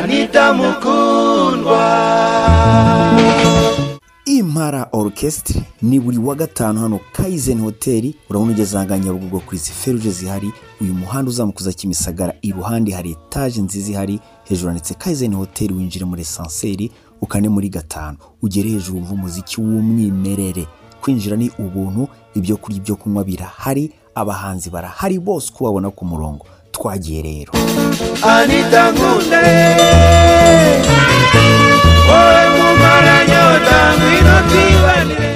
Anita Mukundwa impara orukesitiri ni buri wa gatanu hano kayizeni hoteli urabona ugeze nyabugogo ku izi feruje zihari uyu muhanda uzamukuza kimisagara iruhande hari etaje nziza ihari hejuru handitse kayizeni hoteli winjire muri esanseri ukane muri gatanu ugere hejuru wumva umuziki w'umwimerere kwinjira ni ubuntu ibyo kurya ibyo kunywa birahari abahanzi barahari bose uko wabona ku murongo twagiye rero Anita Nkunde Wowe mumara nyota ngwino twibanire